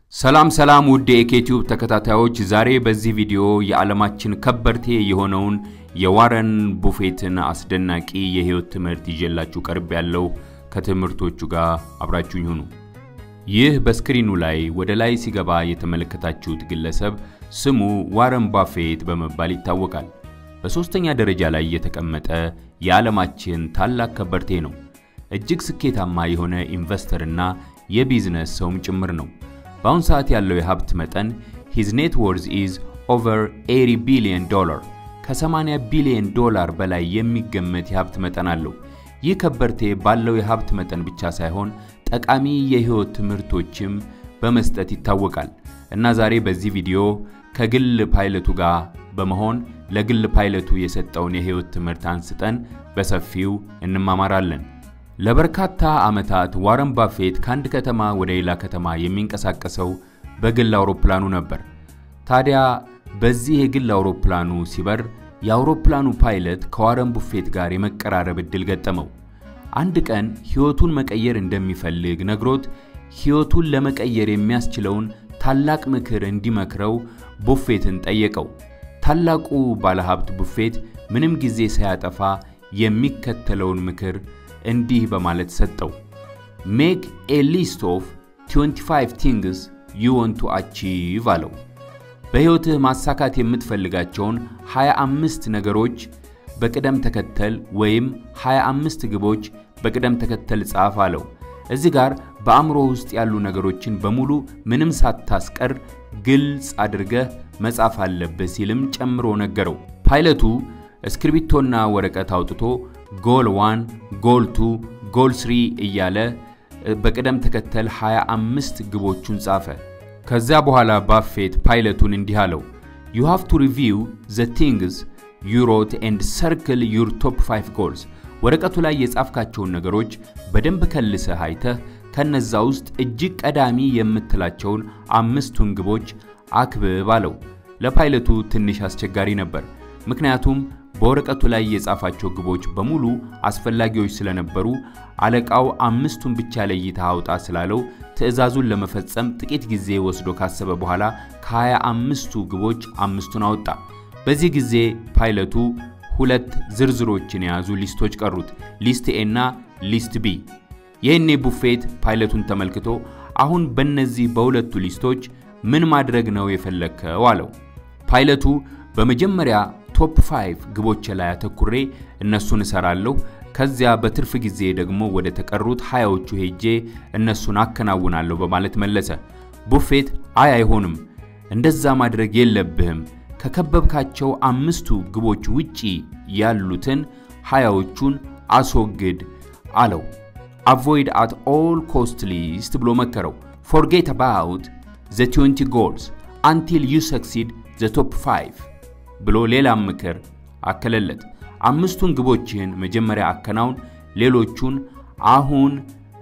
ሰላም ሰላም ውድ የኢኬቲዩብ ተከታታዮች፣ ዛሬ በዚህ ቪዲዮ የዓለማችን ከበርቴ የሆነውን የዋረን ቡፌትን አስደናቂ የህይወት ትምህርት ይዤላችሁ ቀርብ ያለው ከትምህርቶቹ ጋር አብራችሁኝ ሁኑ። ይህ በስክሪኑ ላይ ወደ ላይ ሲገባ የተመለከታችሁት ግለሰብ ስሙ ዋረን ባፌት በመባል ይታወቃል። በሦስተኛ ደረጃ ላይ የተቀመጠ የዓለማችን ታላቅ ከበርቴ ነው። እጅግ ስኬታማ የሆነ ኢንቨስተርና የቢዝነስ ሰውም ጭምር ነው። በአሁን ሰዓት ያለው የሀብት መጠን ሂዝ ኔት ወርዝ ኢዝ ኦቨር 80 ቢሊዮን ዶላር ከ80 ቢሊዮን ዶላር በላይ የሚገመት የሀብት መጠን አለው። ይህ ከበርቴ ባለው የሀብት መጠን ብቻ ሳይሆን ጠቃሚ የህይወት ትምህርቶችም በመስጠት ይታወቃል እና ዛሬ በዚህ ቪዲዮ ከግል ፓይለቱ ጋር በመሆን ለግል ፓይለቱ የሰጠውን የህይወት ትምህርት አንስተን በሰፊው እንማማራለን። ለበርካታ ዓመታት ዋረን ባፌት ከአንድ ከተማ ወደ ሌላ ከተማ የሚንቀሳቀሰው በግል አውሮፕላኑ ነበር። ታዲያ በዚህ የግል አውሮፕላኑ ሲበር የአውሮፕላኑ ፓይለት ከዋረን ቡፌት ጋር የመቀራረብ ዕድል ገጠመው። አንድ ቀን ሕይወቱን መቀየር እንደሚፈልግ ነግሮት ሕይወቱን ለመቀየር የሚያስችለውን ታላቅ ምክር እንዲመክረው ቡፌትን ጠየቀው። ታላቁ ባለሀብት ቡፌት ምንም ጊዜ ሳያጠፋ የሚከተለውን ምክር እንዲህ በማለት ሰጠው። ሜክ ኤ ሊስት ኦፍ 25 ቲንግስ ዩ ዋንት ቱ አቺቭ አለው። በሕይወትህ ማሳካት የምትፈልጋቸውን 25 ነገሮች በቅደም ተከተል ወይም 25 ግቦች በቅደም ተከተል ጻፍ አለው። እዚህ ጋር በአእምሮ ውስጥ ያሉ ነገሮችን በሙሉ ምንም ሳታስቀር ግልጽ አድርገህ መጻፍ አለብህ ሲልም ጨምሮ ነገረው። ፓይለቱ እስክሪብቶና ወረቀት አውጥቶ ጎል 1፣ ጎል 2፣ ጎል 3 እያለ በቅደም ተከተል 25 ግቦቹን ጻፈ። ከዚያ በኋላ ባፌት ፓይለቱን እንዲህ አለው፣ ዩ ሃቭ ቱ ሪቪው ዘ ቲንግስ ዩ ሮት ኤንድ ሰርክል ዩር ቶፕ 5 ጎልስ። ወረቀቱ ላይ የጻፍካቸውን ነገሮች በደንብ ከልሰህ አይተህ ከነዛ ውስጥ እጅግ ቀዳሚ የምትላቸውን አምስቱን ግቦች አክብብ አለው። ለፓይለቱ ትንሽ አስቸጋሪ ነበር፣ ምክንያቱም በወረቀቱ ላይ የጻፋቸው ግቦች በሙሉ አስፈላጊዎች ስለነበሩ አለቃው አምስቱን ብቻ ለይተህ አውጣ ስላለው ትዕዛዙን ለመፈጸም ጥቂት ጊዜ ወስዶ ካሰበ በኋላ ከሀያ አምስቱ ግቦች አምስቱን አወጣ። በዚህ ጊዜ ፓይለቱ ሁለት ዝርዝሮችን የያዙ ሊስቶች ቀሩት፣ ሊስት ኤ እና ሊስት ቢ። ይህኔ ቡፌት ፓይለቱን ተመልክቶ አሁን በእነዚህ በሁለቱ ሊስቶች ምን ማድረግ ነው የፈለግከው? አለው። ፓይለቱ በመጀመሪያ ቶፕ 5 ግቦች ላይ አተኩሬ እነሱን እሰራለሁ ከዚያ በትርፍ ጊዜ ደግሞ ወደ ተቀሩት ሀያዎቹ ሄጄ እነሱን አከናውናለሁ በማለት መለሰ። ቡፌት አይ አይሆንም፣ እንደዛ ማድረግ የለብህም ከከበብካቸው አምስቱ ግቦች ውጪ ያሉትን ሀያዎቹን አስወግድ አለው። አቮይድ አት ኦል ኮስት ሊስት ብሎ መከረው። ፎርጌት አባውት ዘ 20 ጎልስ አንቲል ዩ ሰክሲድ ዘ ቶፕ 5 ብሎ ሌላም ምክር አከለለት። አምስቱን ግቦችን መጀመሪያ አከናውን፣ ሌሎቹን አሁን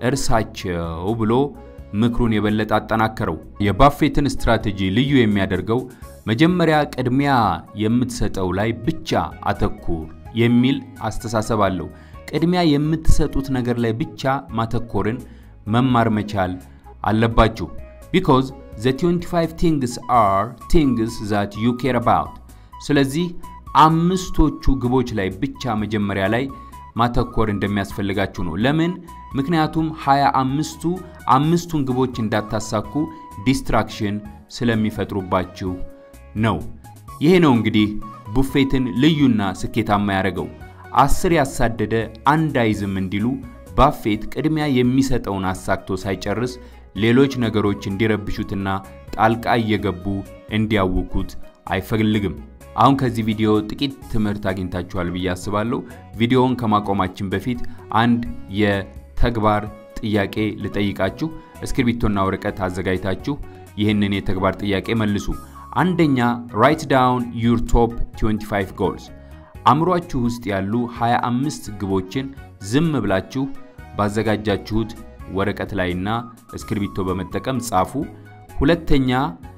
እርሳቸው ብሎ ምክሩን የበለጠ አጠናከረው። የባፌትን ስትራቴጂ ልዩ የሚያደርገው መጀመሪያ ቅድሚያ የምትሰጠው ላይ ብቻ አተኩር የሚል አስተሳሰብ አለው። ቅድሚያ የምትሰጡት ነገር ላይ ብቻ ማተኮርን መማር መቻል አለባችሁ። ቢኮዝ ዘ 25 ቲንግስ አር ቲንግስ ዛት ዩ ኬር አባውት ስለዚህ አምስቶቹ ግቦች ላይ ብቻ መጀመሪያ ላይ ማተኮር እንደሚያስፈልጋችሁ ነው። ለምን? ምክንያቱም ሃያ አምስቱ አምስቱን ግቦች እንዳታሳኩ ዲስትራክሽን ስለሚፈጥሩባችሁ ነው። ይሄ ነው እንግዲህ ቡፌትን ልዩና ስኬታማ ያደረገው። አስር ያሳደደ አንድ አይዝም እንዲሉ ባፌት ቅድሚያ የሚሰጠውን አሳክቶ ሳይጨርስ ሌሎች ነገሮች እንዲረብሹትና ጣልቃ እየገቡ እንዲያውኩት አይፈልግም። አሁን ከዚህ ቪዲዮ ጥቂት ትምህርት አግኝታችኋል ብዬ አስባለሁ። ቪዲዮውን ከማቆማችን በፊት አንድ የተግባር ጥያቄ ልጠይቃችሁ። እስክሪብቶና ወረቀት አዘጋጅታችሁ ይህንን የተግባር ጥያቄ መልሱ። አንደኛ ራይት ዳውን ዩር ቶፕ 25 ጎልስ። አእምሯችሁ ውስጥ ያሉ 25 ግቦችን ዝም ብላችሁ ባዘጋጃችሁት ወረቀት ላይና እስክሪብቶ በመጠቀም ጻፉ። ሁለተኛ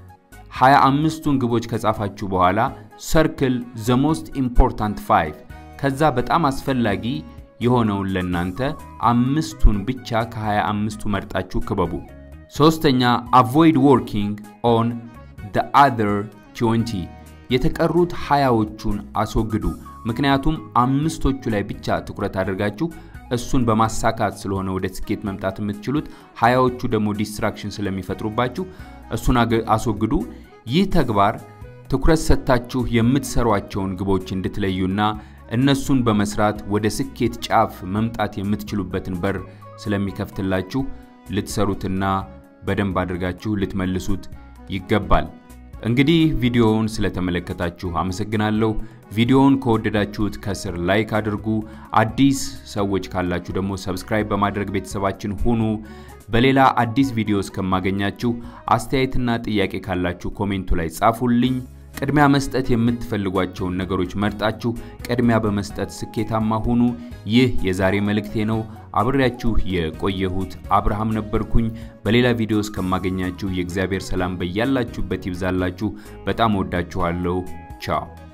25ቱን ግቦች ከጻፋችሁ በኋላ ሰርክል ዘ ሞስት ኢምፖርታንት 5 ከዛ በጣም አስፈላጊ የሆነውን ለእናንተ አምስቱን ብቻ ከ25ቱ መርጣችሁ ክበቡ። ሶስተኛ አቮይድ ወርኪንግ ኦን the other 20 የተቀሩት ሀያዎቹን አስወግዱ። ምክንያቱም አምስቶቹ ላይ ብቻ ትኩረት አድርጋችሁ እሱን በማሳካት ስለሆነ ወደ ስኬት መምጣት የምትችሉት፣ ሀያዎቹ ደግሞ ዲስትራክሽን ስለሚፈጥሩባችሁ እሱን አስወግዱ። ይህ ተግባር ትኩረት ሰጥታችሁ የምትሰሯቸውን ግቦች እንድትለዩና እነሱን በመስራት ወደ ስኬት ጫፍ መምጣት የምትችሉበትን በር ስለሚከፍትላችሁ ልትሰሩትና በደንብ አድርጋችሁ ልትመልሱት ይገባል። እንግዲህ ቪዲዮውን ስለተመለከታችሁ አመሰግናለሁ። ቪዲዮውን ከወደዳችሁት ከስር ላይክ አድርጉ። አዲስ ሰዎች ካላችሁ ደግሞ ሰብስክራይብ በማድረግ ቤተሰባችን ሁኑ። በሌላ አዲስ ቪዲዮ እስከማገኛችሁ አስተያየትና ጥያቄ ካላችሁ ኮሜንቱ ላይ ጻፉልኝ። ቅድሚያ መስጠት የምትፈልጓቸውን ነገሮች መርጣችሁ ቅድሚያ በመስጠት ስኬታማ ሁኑ። ይህ የዛሬ መልእክቴ ነው። አብሬያችሁ የቆየሁት አብርሃም ነበርኩኝ። በሌላ ቪዲዮ እስከማገኛችሁ የእግዚአብሔር ሰላም በያላችሁበት ይብዛላችሁ። በጣም ወዳችኋለሁ። ቻው